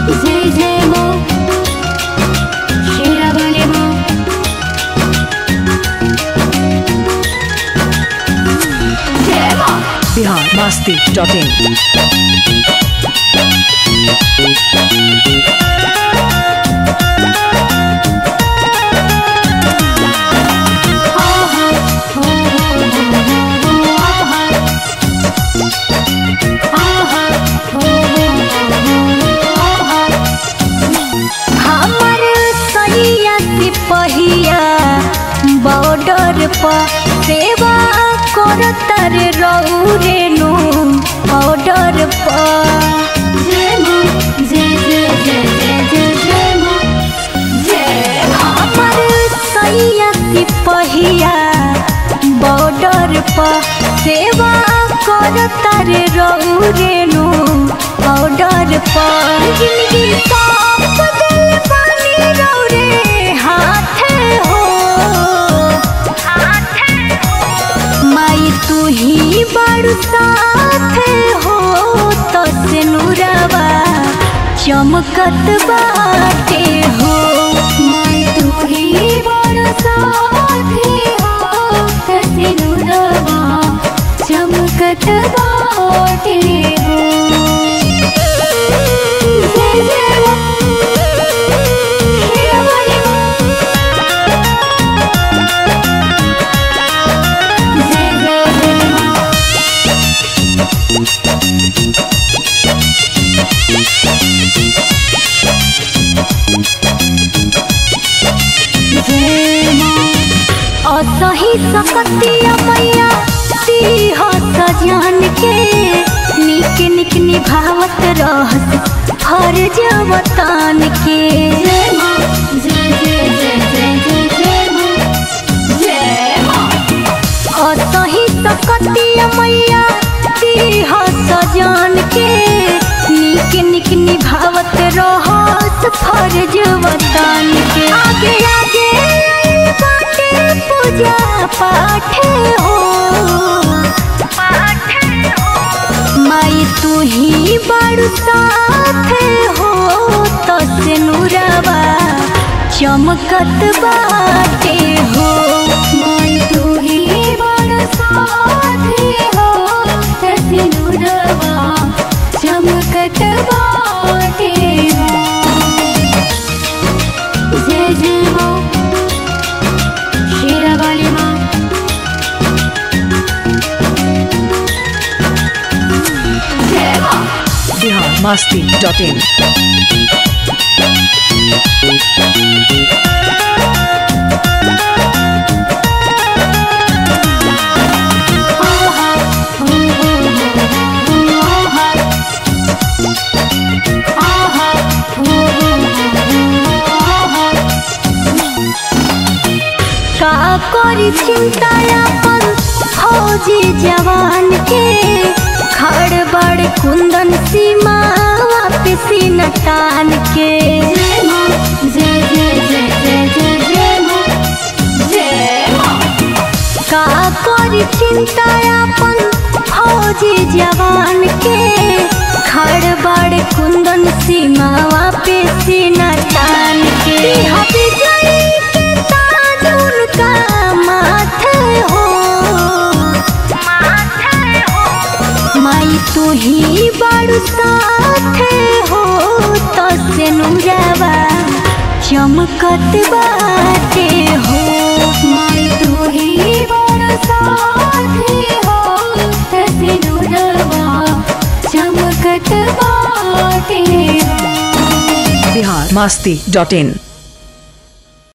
जय जय माँ शेरा वाले माँ जय माँ बिहार मस्ती डॉट इन हमर सैया सिपहिया बॉर्डर पर सेवा करतर रौरेनु बॉर्डर पर जय माँ जय जय जय जय जय जय माँ जय हमर सैया सिपहिया बॉर्डर पर सेवा करतर रौरेनु बॉर्डर पर जिंदगी साफ दिल पानी रौरे हाथे हो माई तू ही बड़ साथे हो तो से नूरवा चमकत बाटे हो माई तू ही बड़ साथे हो तो से नूरवा चमकत बाटे हो जय जय माँ शेरा वाली माँ जय जय जय माँ जय माँ असही सकतिया मैया सिंह सजन के निक निक निभावत रहस फर्ज वतन के जय माँ जय जय जय जय जय जय माँ जय माँ असही सकतिया मैया सिंह सजन के निक निक निभावत रहस फर्ज वतन के आगे आगे आइल बाटे पूजा पाठ हो माई तू ही बड़ साथे हो तो से नूरवा चमकत बाटे हो माई तू ही बड़ साथे हो तो से नूरवा चमकत बाटे हो जय जय माँ शेरा वाली माँ जय माँ बिहार मस्ती डॉट इन का करी चिंता अपन फौजी जवान के खड़ बड़ कुंदन सीमा वापसी नटान के जय माँ जय जय जय जय जय जय माँ जय माँ का करी चिंता अपन फौजी जवान के खड़ बड़ कुंदन सीमा वापसी नटान के हबी जई के ताज उनका माथे हो माई तू ही बड़ साथे हो तो से नुरवा चमकत बाटे हो माई तू ही बड़ साथे हो तो से नुरवा चमकत बाटे हो बिहार मस्ती डॉट इन